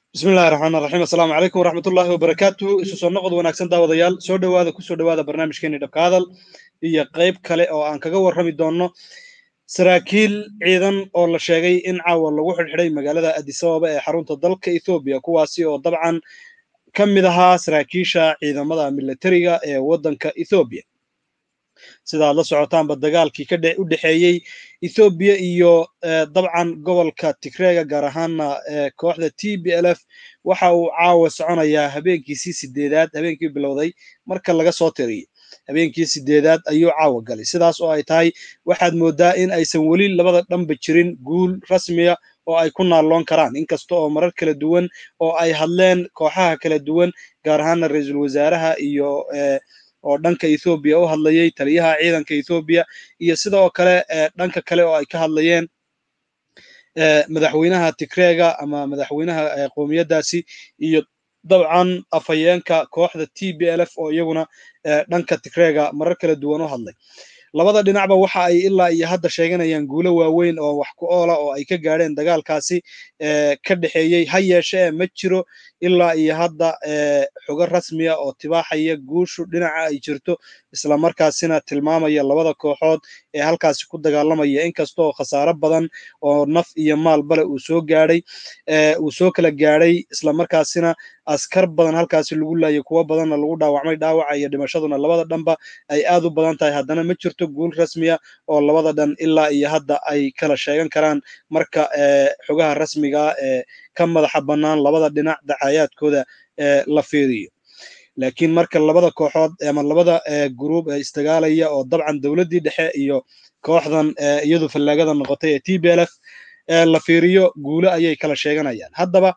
bismillahi raxmaan raxiim assalaamu calaykum waraxmatullaahi wabarakaatuhu isu soo noqod wanaagsan daawadayaal soo dhowaada kusoo dhowaada barnaamijkeeni dhabka hadal iyo qayb kale oo aan kaga warrami doonno saraakiil ciidan oo la sheegay in caawa lagu xidhxidhay magaalada adisababa ee xarunta dalka ethoobiya kuwaasi oo dabcan ka mid ahaa saraakiisha ciidamada militariga ee waddanka ethoobiya sidaad la socotaanba dagaalkii ka u dhexeeyey ethoobiya iyo dabcan gobolka tigreega gaar ahaana kooxda t b l f waxa uu caawa soconayaa habeenkiisii sideedaad habeenkii bilowday marka laga soo tiriyey habeenkii sideedaad ayuu caawa galay sidaas oo ay tahay waxaad moodaa in aysan weli labada dhanba jirin guul rasmiya oo ay ku naalloon karaan inkasta oo marar kala duwan oo ay hadleen kooxaha kala duwan gaar ahaana ra-iisul wasaaraha iyo oo dhanka ethoobiya u hadlayay taliyaha ciidanka ethoobiya iyo sidoo kale dhanka kale oo ay ka hadlayeen madaxweynaha tigreega ama madaxweynaha qowmiyaddaasi iyo dabcan afhayeenka kooxda t b l f oo iyaguna dhanka tigreega marar kala duwan u hadlay labada dhinacba waxa ay ilaa iyo hadda sheeganayaan guulo waaweyn oo wax ku oola oo ay ka gaadheen dagaalkaasi ka dhexeeyey ha yeeshee ma jiro ilaa iyo hadda xogo rasmiya oo tibaaxaya guushu dhinaca ay jirto islamarkaasina tilmaamaya labada kooxood ee halkaasi ku dagaalamaya inkastoo khasaaro badan oo naf iyo maal bale uu soo gaadhay uu soo kala gaadhay islamarkaasina askar badan halkaasi lagu laayay kuwo badanna lagu dhaawacmay dhaawaca iyo dhimashaduna labada dhanba ay aad u badan tahay haddana ma jirto guul rasmiya oo labada dhan ilaa iyo hadda ay kala sheegan karaan marka xogaha rasmigaa ee ka madaxa bannaan labada dhinac dacayaadkooda la fiiriyo laakiin marka labada kooxood ama labada gruub ee isdagaalaya oo dabcan dowladdii dhexe iyo kooxdan iyadu fallaagada noqotay ee t b l f la fiiriyo guulo ayay kala sheeganayaan haddaba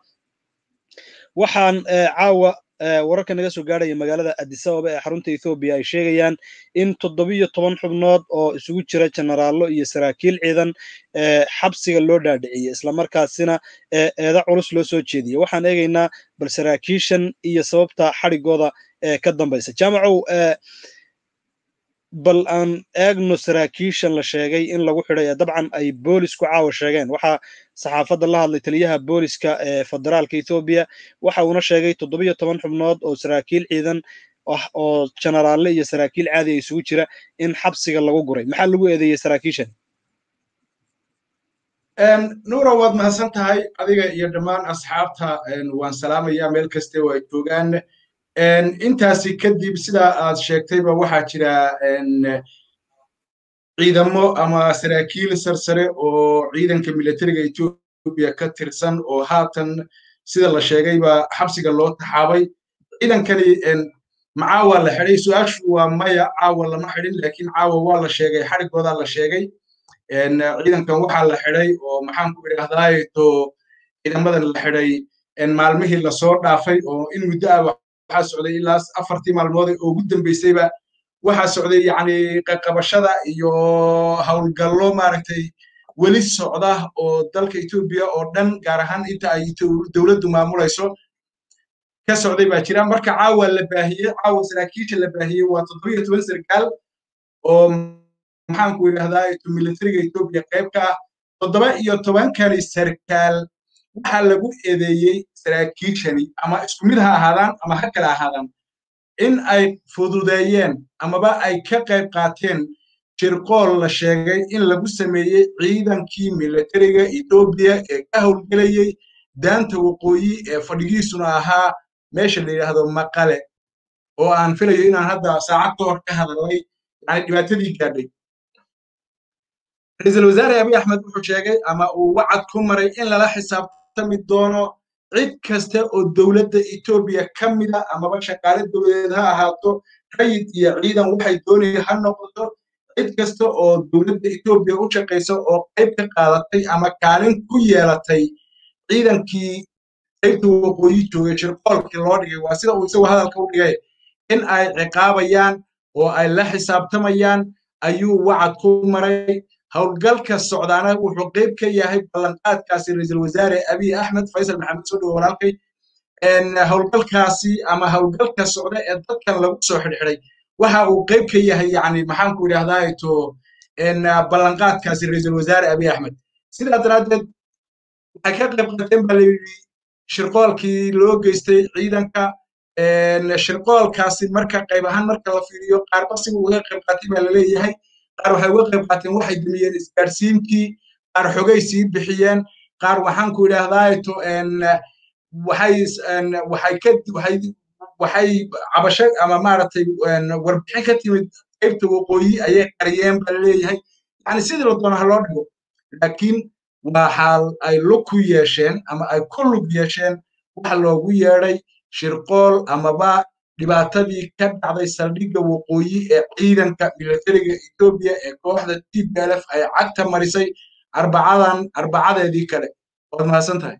waxaan caawa wararka naga soo gaadhaya magaalada adisababa ee xarunta ethoobiya ay sheegayaan in toddobiyo toban xubnood oo isugu jira jenaraallo iyo saraakiil ciidan xabsiga loo dhaadhiciyey islamarkaasina eeda culus loo soo jeediyey waxaan eegaynaa bal saraakiishan iyo sababta xadhigooda ka dambaysa jaamacow bal aan eegno saraakiishan la sheegay in lagu xidhay ee dabcan ay boolisku caawa sheegeen waxaa saxaafadda la hadlay taliyaha booliska ee federaalka ethoobiya waxa uuna sheegay toddobiyo toban xubnood oo saraakiil ciidan ah oo jenaraalle iyo saraakiil caadi a isugu jira in xabsiga lagu guray maxaa lagu eedeeyey saraakiishan nuura waad mahadsan tahay adiga iyo dhammaan asxaabta waan salaamayaa meel kaste oo ay joogaan intaasi kadib sidaa aad sheegtayba waxaa jira ciidamo ama saraakiil sarsare oo ciidanka militariga etoobiya ka tirsan oo haatan sida la sheegayba xabsiga loo taxaabay ciidankani macaawa la xidhay su-aashu waa maya caawa lama xidhin laakiin caawa waa la sheegay xadhigoodaa la sheegay ciidankan waxaa la xidhay oo maxaan ku idhaahdaato ciidamadan la xidhay maalmihii lasoo dhaafay oo in muddo ah waxaa socday ilaa afartii maalmood oo ugu dambeysayba waxaa socday yacni qaqabashada iyo howlgallo maaragtay weli socda oo dalka etoobiya oo dhan gaar ahaan inta ay dowladdu maamulayso ka socday baa jira marka caawa la baahiyey caawa saraakiisha la baahiyey waa toddobiyo toban sarkaal oo maxaanku idhahdaa militariga etoobiya qayb ka ah toddoba iyo tobankani sarkaal waxaa lagu eedeeyey saraakiishani ama isku mid ha ahaadaan ama ha kala ahaadaan in ay fududeeyeen amaba ay ka qayb qaateen shirqool la sheegay in lagu sameeyey ciidankii militariga etoobiya ee ka howlgelayey daanta waqooyi ee fadhigiisuna ahaa meesha la yidhaahdo maqale oo aan filayo inaan hadda saacad ka hor ka hadalnay yani dhibaatadii gaadhay ra-iisul wasaare abiy axmed wuxuu sheegay ama uu wacad ku maray in lala xisaabtami doono cid kasta oo dowladda etoobiya ka mida amaba shaqaale dowladeed ha ahaato rayid iyo ciidan waxay doonaya ha noqoto cid kasta oo dowladda etoobiya u shaqaysa oo qayb ka qaadatay ama kaalin ku yeelatay ciidankii qaybta waqooyi joogay shirqoolkii loo dhigay waa sida uu isagu hadalka u dhigay in ay ciqaabayaan oo ay la xisaabtamayaan ayuu wacad ku maray howlgalka socdaana wuxuu qayb ka yahay ballanqaadkaasi ra-iisul wasaare abiy axmed faysal maxamed soo dhowo walaalkay howlgalkaasi ama howlgalka socda ee dadkan lagu soo xidhxidhay waxa uu qayb ka yahay yani maxaanku idhahdaa to ballanqaadkaasi ra-iisul wasaare abiy axmed sidaa daraaddeed waxay ka qayb qaateen baa la yidhi shirqoolkii loo geystay ciidanka shirqoolkaasi marka qayb ahaan marka la fiiriyo qaarba siga uga qayb qaatay baa laleeyahay qaar waxay uga qayb qaateen waxay dumiyeen isgaarsiinkii qaar xogay sii bixiyeen qaar waxaan ku idhaahdaato waxay waxay ka waxay waxay cabasho ama maaragtay warbixin ka timid qaybta waqooyi ayay qariyeen baa laleeyahay yani sidii la doono ha loo dhigo laakiin waxaa ay lug ku yeesheen ama ay ku lug yeesheen waxa loogu yeedhay shirqool amaba dhibaatadii ka dhacday saldhigga waqooyi ee ciidanka militariga etoobiya ee kooxda t b l f ay cagta marisay arbacadan arbacadeedii kale waad mahadsan tahay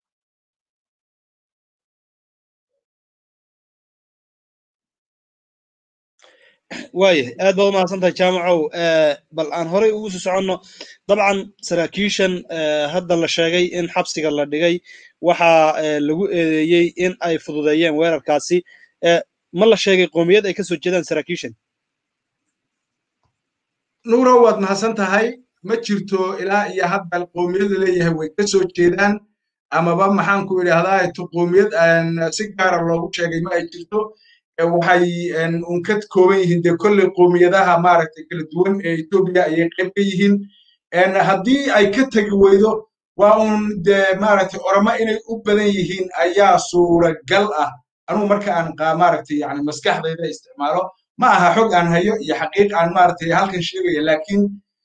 waayahay aad baad umahadsan tahay jaamacow bal aan horey ugu sii soconno dabcan saraakiishan hadda la sheegay in xabsiga la dhigay waxaa lagu eedeeyey in ay fududeeyeen weerarkaasi ma la sheegay qoomiyad ay ka soo jeedaan saraakiishan nuuro waad mahadsan tahay ma jirto ilaa iyo hadda qoomiyada leeyahay way ka soo jeedaan amaba maxaan ku idhaahdaa to qoomiyad si gaara loogu sheegay ma ay jirto waxay un ka kooban yihiin dee kolley qoomiyadaha maaragtay kala duwan ee etoobiya ayay qayb ka yihiin haddii ay ka tegi weydo waa un dee maaragtay oramo inay u badan yihiin ayaa suuragal ah anugu marka aan maaragtay yani maskaxdayda isticmaalo ma aha xog aan hayo iyo xaqiiq aan maaragtay halkan sheegaya laakiin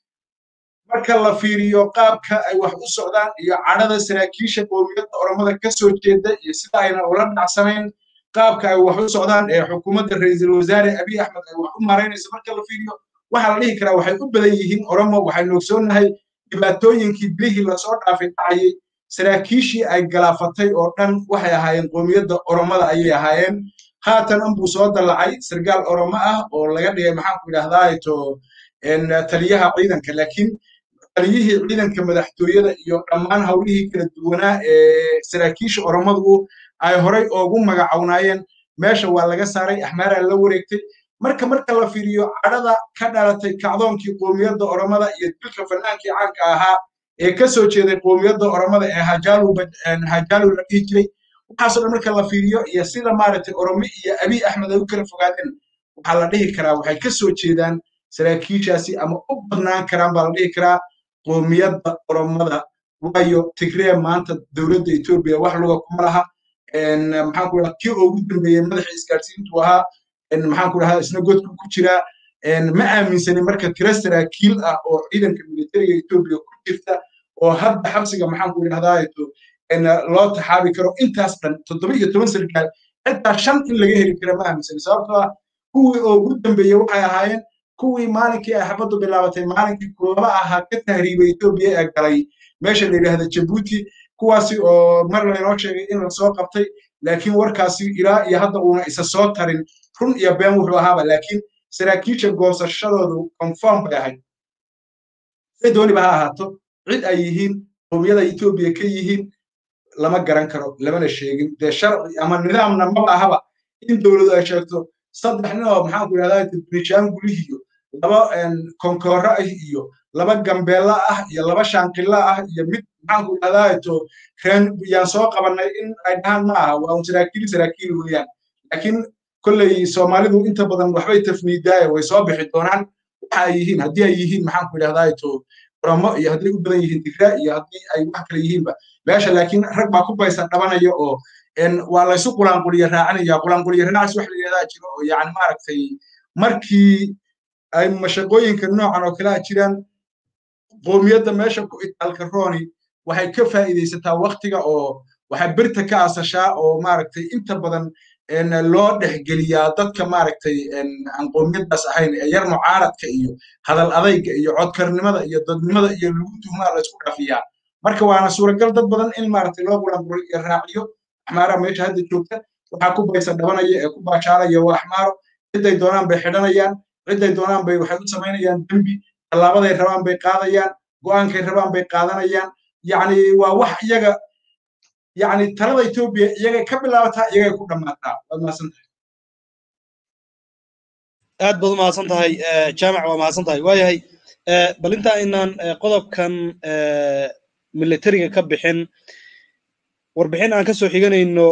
marka la fiiriyo qaabka ay wax u socdaan iyo cadhada saraakiisha qoomiyadda oromada ka soo jeeda iyo sida ayna ula dhacsanayn qaabka ay wax u socdaan ee xukuumadda ra'iisul wasaare abiy axmed ay wax u maaraynayso marka la fiiriyo waxaa la dhihi karaa waxay u badan yihiin oromo waxaynu ogsoonnahay dhibaatooyinkii bilihii lasoo dhaafay dhacayay saraakiishii ay galaafatay oo dhan waxay ahaayeen qoomiyadda oromada ayay ahaayeen haatan unbuu soo dallacay sargaal oromo ah oo laga dhigay maxaanku idhahdaa to taliyaha ciidanka laakiin taliyihii ciidanka madaxtooyada iyo dhammaan howlihii kala duwanaa ee saraakiisha oromadu ay horay oogu magacawnaayeen meesha waa laga saaray axmaaraa la wareegtay marka marka la fiiriyo cadhada ka dhalatay kacdoonkii qoomiyadda oromada iyo dilka fanaankii caanka ahaa ee ka soo jeeday qoomiyadda oromada ee hajaalu la dhihi jiray waxaasoo dhan marka la fiiriyo iyo sida maaragtay oromo iyo abiy axmed ay u kala fogaadeen waxaa la dhihi karaa waxay ka soo jeedaan saraakiishaasi ama u badnaan karaan baa la dhihi karaa qoomiyadda oromada waayo tigree maanta dowladda etoobiya wax luga kuma laha maxaan ku dhaha kii ugu dambeeyey madaxa isgaarsiintu ahaa maxaan ku dhahaa isna godku ku jiraa ma aaminsanin marka tira saraakiil ah oo ciidanka militariga etoobiya ku jirta oo hadda xabsiga maxaan ku idhahdaa loo taxaabi karo intaas dhan toddoba iyo toban sarkaal xitaa shan in laga heli kara ma aaminsanin sababtoo ah kuwii oo ugu dambeeyey waxay ahaayeen kuwii maalinkii ay xabaddu bilaabatay maalinkii kulaba ahaa ka tahriibay etoobiya ee galay meesha la yidhaahda jabuuti kuwaasi oo mar laynoo sheegay in lasoo qabtay laakiin warkaasi ilaa iyo hadda uuna isa soo tarin run iyo been wuxuu ahaaba laakiin saraakiisha goosashadoodu confirm bay ahayd say dooniba ha ahaato cid ay yihiin qowmiyada etoobiya ka yihiin lama garan karo lamana sheegin dee sharci ama nidaamna maba ahaba in dowladu ay sheegto saddex nin oo maxaan ku idhahdaa dibrishaan gulihiyo laba konkooro ah iyo laba gambeella ah iyo laba shaanqilla ah iyo mid maxaan ku idhahdaa to reen yaan soo qabannay in ay dhahaan ma aha waa un saraakiil saraakiil weeyaan laakiin kolley soomaalidu inta badan waxbay tafniidaaye way soo bixi doonaan waxa ay yihiin haddii ay yihiin maxaan ku idhahdaa to oromo iyo hadday u badan yihiin digraa iyo haddii ay wax kale yihiinba meesha laakiin rag baa ku baysan dhabanaya oo waa laysu qulaanquliya raacinaya qulaanquliya raacis wax la yidhahdaa jiro oo yani maaragtay markii ay mashaqooyinka noocan oo kale a jiraan qoomiyadda meesha ku itaalka rooni waxay ka faa'iidaysataa waktiga oo waxay birta ka asashaa oo maaragtay inta badan loo dhexgeliyaa dadka maaragtay aan qoomiyaddaas ahayn ee yar mucaaradka iyo hadal adayga iyo codkarnimada iyo dadnimada iyo lagu tuhmaa la isku dhafiyaa marka waana suuragal dad badan in maaragtay loo qulaanquli iyo raaciyo axmaara meesha hadda joogta waxaa ku baysa dhabanaya ee ku baashaalaya waa axmaaro ciday doonaan bay xidhanayaan ciday doonaan bay waxay u samaynayaan dembi tallaabaday rabaan bay qaadayaan go'aankay rabaan bay qaadanayaan yacni waa wax iyaga yacni talada etoobiya iyagay ka bilaabataa iyagay ku dhammaataa waad mahadsan tahay aad baad u mahadsan tahay jaamac waa mahadsan tahay waayahay bal inta aynaan qodobkan militariga ka bixin warbixin aan ka soo xiganayno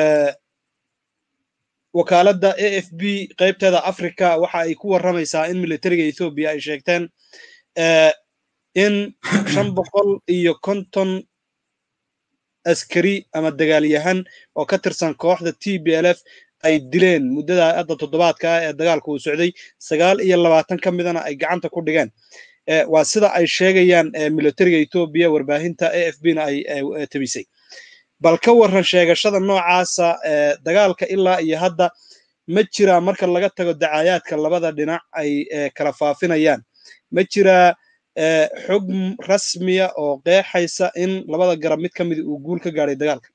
wakaaladda a f b qaybteeda africa waxa ay ku warramaysaa in militariga ethoobiya ay sheegteen in shan boqol iyo konton askari ama dagaalyahan oo ka tirsan kooxda t b l f ay dileen muddada hadda toddobaadka ah ee dagaalka uu socday sagaal iyo labaatan ka midana ay gacanta ku dhigeen waa sida ay sheegayaan militariga etoobiya warbaahinta a f b na ay tabisay bal ka warran sheegashada noocaasa dagaalka ilaa iyo hadda ma jiraa marka laga tago dacaayaadka labada dhinac ay kala faafinayaan ma jiraa xog rasmiya oo qeexaysa in labada garab mid ka mid uu guul ka gaadhay dagaalka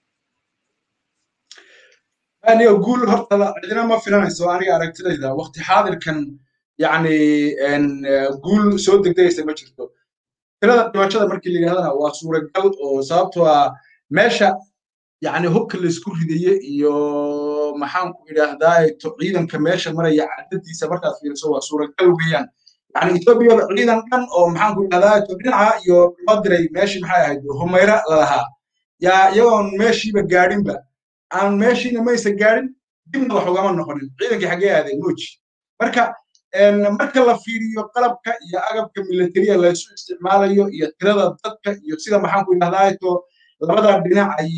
aniga guul horta cidina ma filanayso aniga aragtidayda waqti xaadirkan yani guul soo degdegaysa ma jirto tirada dhimashada markii la yidhahdana waa suuragal oo sababtoo ah meesha yani hubka laysku ridaye iyo maxaan ku idhaahdaa ciidanka meesha maraya cadadiisa markaad fiiriso waa suuragal weeyaan yani ethoobiya ciidan dhan oo maxaan ku idhahdaa dhinaca iyo loo diray meeshii maxay ahayd humayra lalahaa yaa iyagoon meeshiiba gaadhinba aan meeshiina maysa gaadhin dibna wax ugama noqonin ciidankii xaggee aadeen moji marka marka la fiiriyo qalabka iyo agabka militariya laysu isticmaalayo iyo tirada dadka iyo sida maxaan ku idhahdaa to labada dhinac ay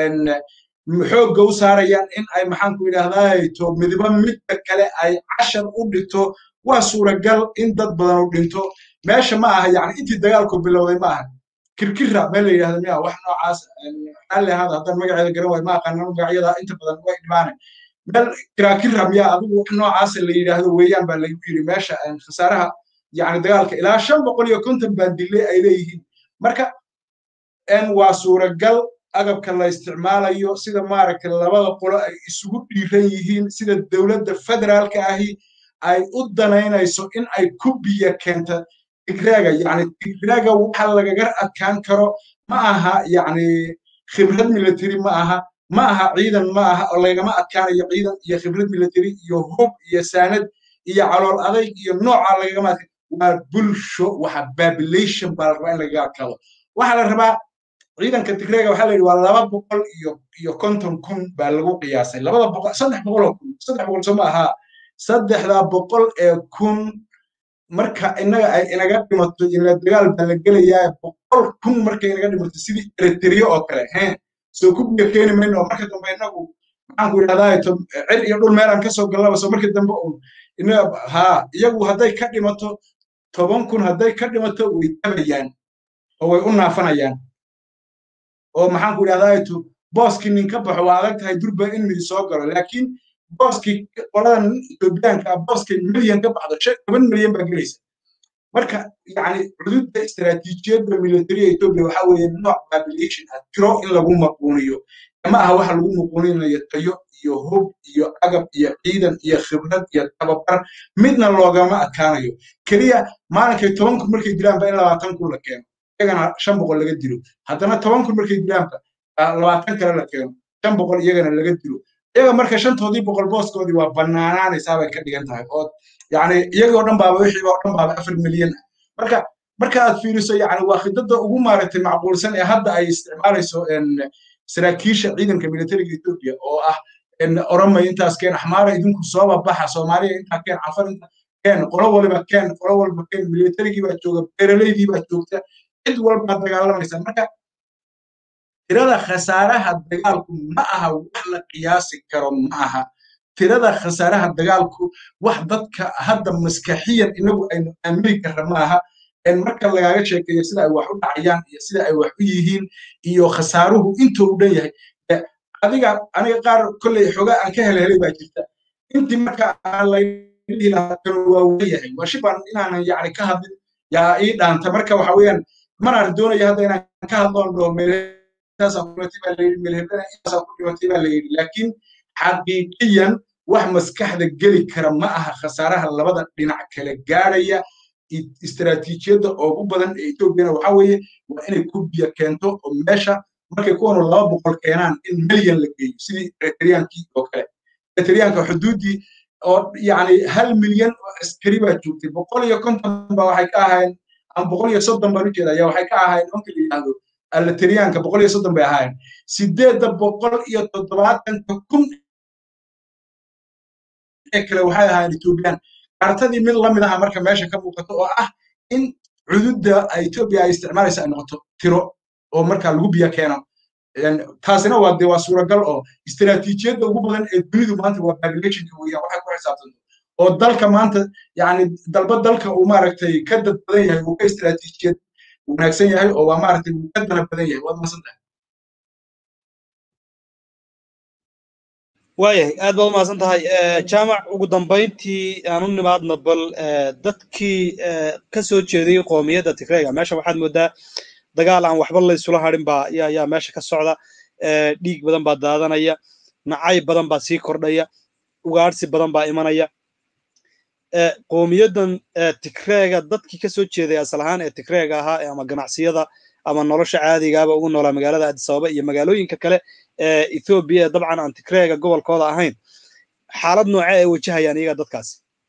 xoogga u saarayaan in ay maxaan ku idhahdaa to midiba midka kale ay cashar u dhigto waa suuragal in dad badan u dhinto meesha ma aha yani intii dagaalku bilowday ma aha kirkira meel la yidhahda miya wax noocaas xalli ahaada haddaan magaceeda garan waayo ma aqaana magacyada inta badan way dhimaane meel kirakira miya adigu wax noocaasa la yidhaahdo weeyaan baa lagu yidhi meesha khasaaraha yani dagaalka ilaa shan boqol iyo konton baan dile ay leeyihiin marka waa suuragal agabka la isticmaalayo sida maaragtay labada qolo ay isugu dhiiran yihiin sida dowladda federaalka ahi ay u danaynayso in ay ku biyo keenta tigraaga yani tigraaga waxa lagaga adkaan karo ma aha yani khibrad military ma aha ma aha ciidan ma aha oo lagama adkaanayo ciidan iyo khibrad military iyo hub iyo saanad iyo calool adayg iyo nooca lagagama adkaan waa bulsho waxa population baa la rabaa in lagaga adkaado waxaa la rabaa ciidanka tigreega waxaa la yidhi waa laba boqol iyo iyo konton kun baa lagu qiyaasay labada boqol saddex boqol oo kun saddex boqol soo ma ahaa saddexda boqol ee kun marka inaga ay inaga dhimato ina dagaal baa la gelayaa boqol kun markay inaga dhimato sidii eritriya oo kale he soo ku biyo keeni mayno oo marka dambe inagu maxaan ku idhahdaa cir iyo dhul meelaan ka soo gallaba soo marka dambe un inaga haa iyagu hadday ka dhimato toban kun hadday ka dhimato way tabayaan oo way u naafanayaan oo maxaan ku idhahdaa to booskii nin ka baxo waa adag tahay durba in midi soo galo laakiin booskii qoladan etoobiyaanka ah booskii milyan ka baxdo shan toban milyan baa gelaysa marka yani cududda istaraatiijiyadda militariya etoobiya waxaa weeye nooc population ah tiro in lagu maquuniyo ma aha waxa lagu maquuninayo tayo iyo hub iyo agab iyo ciidan iyo khibrad iyo tababar midna loogama adkaanayo keliya maalinkay toban kun markay dilaanba in labaatan kun la keeno iyagana shan boqol laga dilo haddana toban kun markay dilaanba labaatan kale la keeno shan boqol iyagana laga dilo iyaga marka shantoodii boqol booskoodii waa bannaanaanaysaa bay ka dhigan tahay oo yani iyagoo dhan baaba wixiiba oo dhan baaba afar milyan ah marka marka aad fiiriso yani waa khidada ugu maaragtay macquulsan ee hadda ay isticmaalayso saraakiisha ciidanka militariga etoobiya oo ah oromay intaas keen axmaara idinku sooba baxa soomaaliya intaa keen cafar inta keen qolo waliba keen qolo walba keen militarigii baa jooga beeraleydii baa joogta cid walbaa dagaalamaysa marka tirada khasaaraha dagaalku ma aha wax la qiyaasi karo ma aha tirada khasaaraha dagaalku wax dadka hadda maskaxiyan inagu aynu aamini karra ma aha marka lagaaga sheekeeyo sida ay wax u dhacayaan iyo sida ay wax u yihiin iyo khasaaruhu intuu u dhan yahay adiga aniga qaar kolley xogaa aan ka helhelay baa jirta intii marka aan laydihi lahaa kan waa weyahay waa shibaan inaanan yacni ka hadlin yaa ii dhaanta marka waxa weeyaan manaan doonaya hadda inaan ka hadloon dhaho meelhaasaa ku dhimatay baa layidhi meelhebena intaasaa ku dhimatay baa layidhi laakiin xaqiiqiyan wax maskaxda geli kara ma aha khasaaraha labada dhinac kala gaadhaya istaraatiijiyadda ugu badan ee etoobiyana waxaa weeye waa inay ku biyo keento oo meesha markay kuwanu laba boqol keenaan in milyan la geeyo sidii eritreyankii oo kale eritreyanka xuduuddii oo yacni hal milyan oo askari baa joogtay boqol iyo konton ba waxay ka ahayn ama boqol iyo soddon baan ujeeda ayaa waxay ka ahayn nimanka la yidhaahdo alateriyaanka boqol iyo soddon bay ahaayeen sideedda boqol iyo toddobaatanka kun ee kale waxay ahaayeen ethoobiyan kaartadii mid lamid aha marka meesha ka muuqato oo ah in cududda etoobiya ay isticmaalaysa ay noqoto tiro oo marka lagu biyo keeno taasina waa dee waa suuragal oo istiraatiijiyadda ugu badan ee dunidu maanta waa populationka weeyaan waxay ku xisaabtanto oo dalka maanta yani dalba dalka uu maaragtay ka dad badan yahay uu ka istiraatiijiyad wanaagsan yahay oo waa maaragtay uu ka dana badan yahay waad masantahay waayahay aad baad umahadsan tahay jaamac ugu dambayntii aan u nimaadna bal dadkii ka soo jeeday qoomiyadda tigreega meesha waxaad moodaa dagaal aan waxba laysula harin baa ayaa meesha ka socda dhiig badan baa daadanaya nacay badan baa sii kordhaya ugaadhsi badan baa imanaya qoomiyaddan tigreega dadkii ka soo jeeday asal ahaan ee tigreega ahaa ama ganacsiyada ama nolosha caadigaaba ugu noolaa magaalada addis ababa iyo magaalooyinka kale ee ethoobiya ee dabcan aan tigreega gobolkooda ahayn xaalad nooce ay wajahayaan iyaga dadkaasi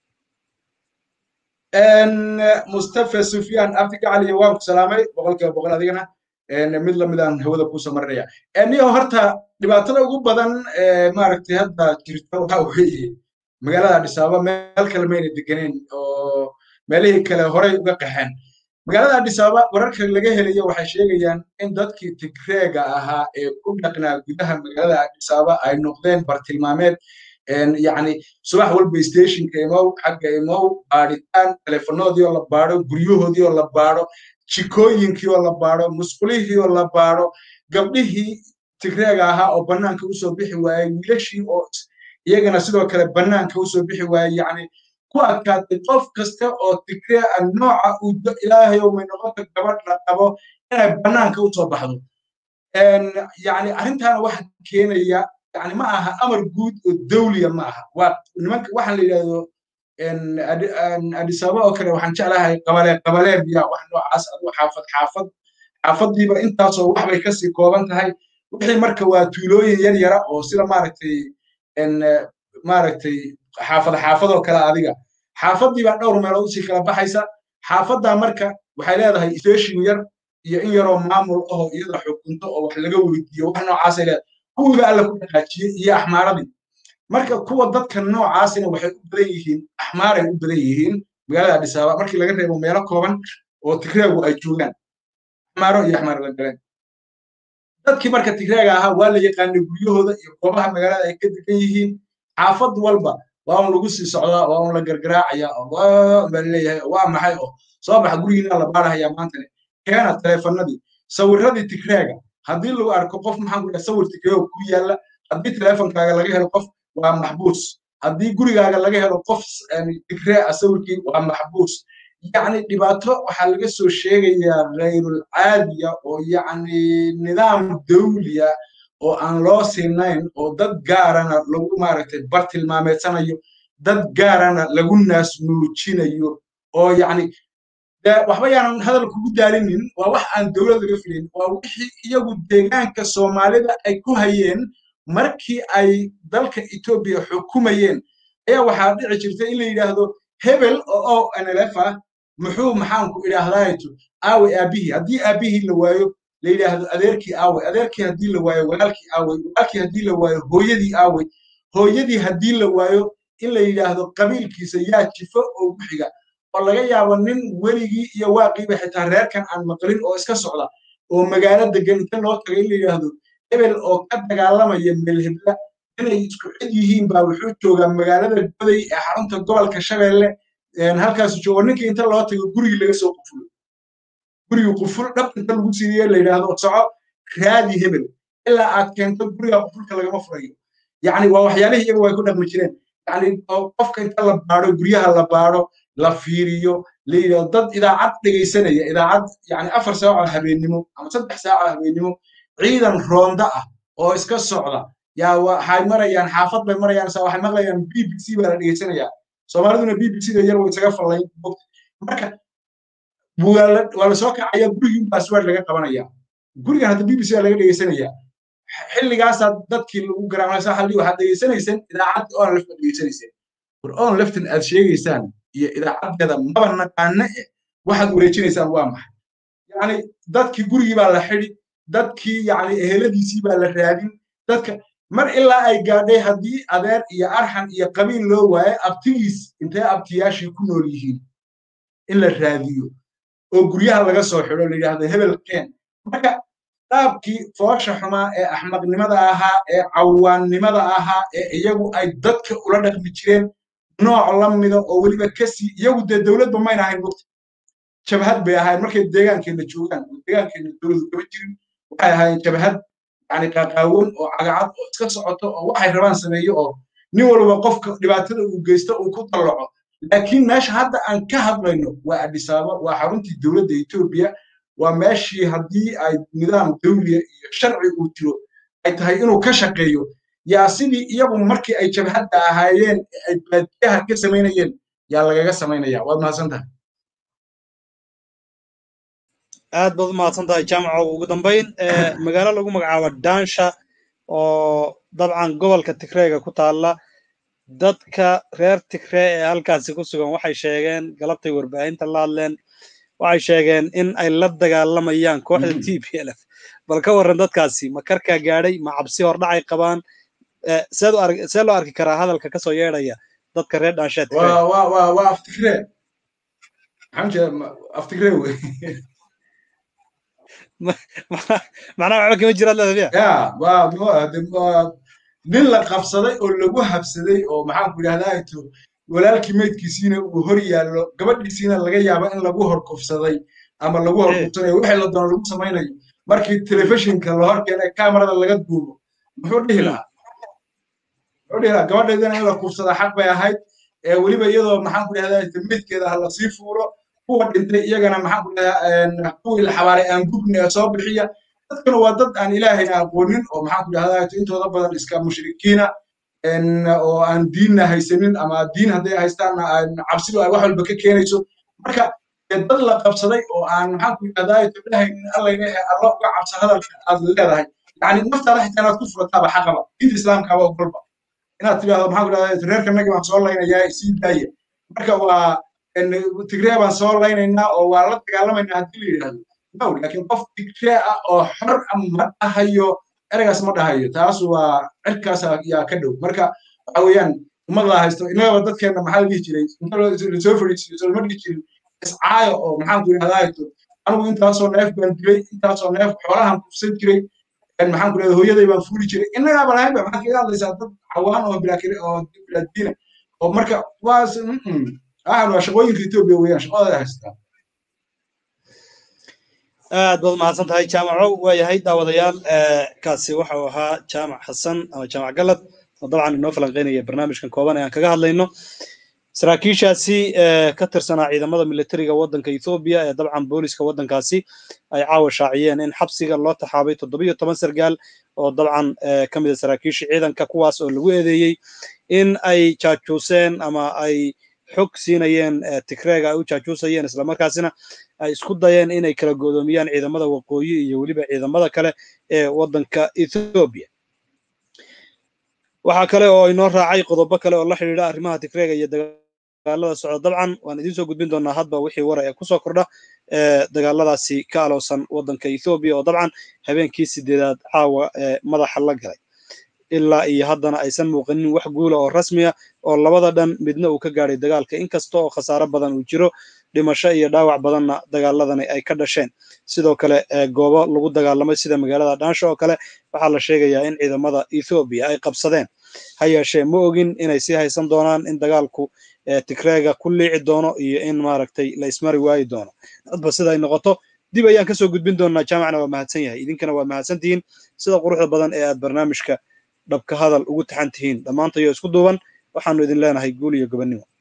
mustafa sufyaan abdi gacali waan ku salaamay boqolkiiba boqol adigana mid lamidaan hawada kuusoo marinaya niyo horta dhibaatada ugu badan maaragtay hadda jirta waxa weeye magaalada addis ababa meel kale mayna deganeen oo meelihii kale horay uga qaxeen magaalada addis ababa wararka laga helayo waxay sheegayaan in dadkii tigreega ahaa ee ku dhaqnaa gudaha magaalada addis ababa ay noqdeen bartilmaameed yani subax walba stationka imow xagga imow baadhitaan telefonoodii oo la baadho guryahoodii oo la baadho jikooyinkii oo la baadho musqulihii oo la baadho gabdhihii tigreega ahaa oo bannaanka usoo bixi waayey wiilashii oo iyagana sidoo kale bannaanka usoo bixi waayey yani ku adkaatay qof kasta oo tigree a nooca uu ilaahay oo may noqota gabadh la qabo inay bannaanka usoo baxdo yani arrintaana waxa keenaya yani ma aha amar guud oo dawliya ma aha waa nimanka waxaan la yidhahdo addis ababa oo kale waxaan jeclahay qabale qabalee biya wax noocaas adigu xaafad xaafad xaafadiiba intaasoo wax bay kasii kooban tahay wixii marka waa tuulooyin yar yara oo sida maaragtay maaragtay xaafad xaafadoo kale adiga xaafadiibaa dhowr meelood usii kala baxaysa xaafaddaa marka waxay leedahay station yar iyo in yaroo maamul ahoo iyada xukunto oo wax laga weydiiyo wax noocaasay leedahay kuwiga alla ku dhaqaajiyey iyo axmaaradii marka kuwa dadka noocaasina waxay u badan yihiin axmaaray u badan yihiin magaalada addis ababa markii laga reebo meelo kooban oo tigreegu ay joogaan axmaaro iyo axmaar la galeen dadkii marka tigreega ahaa waa la yaqaanay guryahooda iyo goobaha magaalada ay ka degan yihiin xaafad walba waa un lagu sii socdaa waa un la gargaraacaya baa leeyahay waa maxay oo soo baxa gurigiina la baarahaya maantane keena teleefanadii sawiradii tigreega haddii lagu arko qof maxaan ku dhaha sawir tigreego ku yaalla haddii teleefonkaaga laga helo qof waa maxbuus haddii gurigaaga laga helo qof tigree ah sawirkii waa maxbuus yacni dhibaato waxaa laga soo sheegayaa ghayrul caadiya oo yacni nidaam dawliya oo aan loo sinayn oo dad gaarana lagu maaragtay bartilmaameedsanayo dad gaarana lagu naas nuujinayo oo yacni waxba yaanan hadal kugu daalinin waa wax aan dowlad laga filayn waa wixii iyagu deegaanka soomaalida ay ku hayeen markii ay dalka etoobiya xukumayeen ayaa waxaa dhici jirta in la yidhaahdo hebel oo o nlf ah muxuu maxaanku idhaahdaato aawe aabihii haddii aabihii la waayo la yidhaahdo adeerkii aawe adeerkii haddii la waayo walaalkii aawe walaalkii haddii la waayo hooyadii aawe hooyadii haddii la waayo in la yidhaahdo qabiilkiisa yaa jifo oo ku xiga oo laga yaabo nin weligii iyo waaqiiba xitaa reerkan aan maqlin oo iska socda oo magaalo degan inta loo tagay in la yidhaahdo hebel oo ka dagaalamaya melhebla inay isku cid yihiin baa wuxuu joogaa magaalada goday ee xarunta gobolka shabeelle halkaasu joogo ninkii inta loo tago gurigii laga soo qufulo gurigii quful dhab inta lagu siiriye la yidhaahdo soco raadi hebel ilaa aad keento guriga qufulka lagama furayo yacni waa waxyaalihii iyagu way ku dhaqmi jireen yacni qofka inta la baadho guryaha la baadho la fiiriyo la yidhahdo dad idaacad dhegaysanaya idaacad yani afar saaco habeennimo ama saddex saaco habeennimo ciidan roonda ah oo iska socda yaa waxay marayaan xaafad bay marayaan sa waxay maqlayaan b b c baa la dhegaysanayaa soomaaliduna b b c da yar way isaga fallayn marka waa lasoo kacaya gurigii baasword laga qabanaya gurigan hadda b b c baa laga dhegaysanaya xilligaasaa dadkii lagu garaamasa halli waxaad dhegaysanayseen idaacad on left baad dhegaysanayseen war on leftan aad sheegaysaan iyo idaacadeeda maba naqaana eh waxaad wareejinaysaan waa maxay yacni dadkii gurigii baa la xidi dadkii yacni eheladiisii baa la raadin dadka mar ilaa ay gaadhay haddii adeer iyo arxan iyo qabiil loo waayo abtigiis intee abtiyaashii ku nool yihiin in la raadiyo oo guryaha laga soo xidho la yidhaahdo hebel keen marka qaabkii foosha xumaa ee axmaqnimada ahaa ee cawaannimada ahaa ee iyagu ay dadka ula dhaqmi jireen nooc la mida oo weliba kasii iyagu dee dowladba mayna ahayn mugta jabhad bay ahayn markay deegaankeenna joogaan oo deegaankeenna dowladu kama jirin waxay ahaayeen jabhad yani qaaqaawan oo cagacad oo iska socoto oo waxay rabaan sameeyo oo nin walba qofka dhibaatada uu geysto uu ku dallaco laakiin meesha hadda aan ka hadlayno waa adhisaaba waa xaruntii dowladda etoobiya waa meeshii haddii ay nidaam dawliya iyo sharci uu jiro ay tahay inuu ka shaqeeyo yaa sidii iyagu markii ay jabhadda ahaayeen ay baadiyaha ka samaynayeen yaa lagaga samaynaya waad mahadsan tahay aad baad u mahadsan tahay jaamaco ugu dambayn magaalo lagu magacaabo daansha oo dabcan gobolka tigreega ku taalla dadka reer tigree ee halkaasi ku sugan waxay sheegeen galabtay warbaahinta la hadleen waxay sheegeen in ay la dagaalamayaan kooxda t p l f bal ka warran dadkaasi ma karkaa gaadhay ma cabsi hordhacay qabaan see loo arki karaa hadalka kasoo yeedhaya dadka reer dhaansheed waa aftigree maxaan jeeda aftigree wey macnaha waxba kama jiraad leeda ya waa nin la qabsaday oo lagu habsaday oo maxaan ku idhahdaa to walaalkii meydkiisiina uu hor yaallo gabadhiisiina laga yaaba in lagu horkufsaday ama lagu horkufsanayo wixii la doono lagu samaynayo markii telefishinka la hor keenay kamarada laga duubo muxuu dhihi lahaa muxuu dhihi lahaa gabadheedana in la kufsada xaq bay ahayd ee weliba iyadoo maxaan ku idhahdaa meydkeeda ha lasii fuulo kuwa dhintay iyagana maxaan ku idhahdaa kuwii la xabaaray aan gubni ee soo bixiya dadkana waa dad aan ilaahayna aqoonin oo maxaan ku idhahdaa intooda badan iska mushrikiina oo aan diinna haysanin ama diin hadday haystaanna cabsidu ay wax walba ka keenayso marka dad la qabsaday oo aan maxaan ku idhahdaa ilahaynin allayna ee alla uga cabsa hadalka aad leedahay yani naftaada xitaa inaad ku furataaba xaqaba diinta islaamkaaba ogolba inaad tidhahdo maxaan ku idhahdaa reerka nagi baan soo laynayaa sii daaya marka waa tigree baan soo laynaynaa oo waa la dagaalamaynaa haddii la yidhahdo no laakiin qof tigree ah oo xor ma dhahayo ereygaas ma dhahayo taas waa cirkaas yaa ka dhow marka waxa weeyaan ummad la haysto innagaba dadkeenna maxaa la dhihi jiray lasoo fadhiisiyo sooma dhihi jirin iscaayo oo maxaan ku idhahdaa anigu intaasoo neef baan dilay intaasoo neef xoolahan kufsan jiray maxaan ku idhahdaa hooyaday baan fuuli jiray innagaaba lahaynba maxaa kaga hadlaysaa dad cawaan oo bilaakire oo bilaadiina oo marka waas waxaan waa shaqooyinka etoobiya weeyaan shaqadooda haystaa aad baad mahadsan tahay jaamaco waayahay daawadayaal kaasi waxau ahaa jaamac xasan ama jaamac galad oo dabcan inoo falanqeynaya barnaamijkan kooban ee aan kaga hadlayno saraakiishaasi ka tirsanaa ciidamada militariga waddanka ethoobiya ee dabcan booliska waddankaasi ay caawa shaaciyeen in xabsiga loo taxaabay toddobiyo toban sargaal oo dabcan ka mid a saraakiisha ciidanka kuwaas oo lagu eedeeyey in ay jaajuuseen ama ay xog siinayeen tigreega ay u jaajuusayeen islamarkaasina ay isku dayeen inay kala godoomiyaan ciidamada waqooyi iyo weliba ciidamada kale ee waddanka ethoobiya waxaa kale oo inoo raacay qodobo kale oo la xidhiidha arrimaha tigreega iyo dagaalada socda dabcan waan idiin soo gudbin doonaa hadba wixii wara ee kusoo kordha dagaaladaasi ka aloosan waddanka ethoobiya oo dabcan habeenkii sideedaad caawa madaxa la galay ilaa iyo haddana aysan muuqanin wax guula oo rasmiya oo labada dhan midna uu ka gaadhay dagaalka inkasta oo khasaaro badan uu jiro dhimasho iyo dhaawac badanna dagaaladani ay ka dhasheen sidoo kale goobo lagu dagaalamay sida magaalada dhaansho oo kale waxaa la sheegayaa in ciidamada ethoobiya ay qabsadeen ha yeeshee ma ogin inay sii haysan doonaan in dagaalku tigreega ku liici doono iyo in maaragtay la ismari waayi doono hadba sida ay noqoto dib ayaan kasoo gudbin doonaa jaamacna waa mahadsan yahay idinkana waa mahadsan tihiin sida quruxda badan ee aad barnaamijka dhabka hadal ugu taxan tihiin dhammaantayo isku duuban waxaanu idin leenahay guul iyo gobonnimo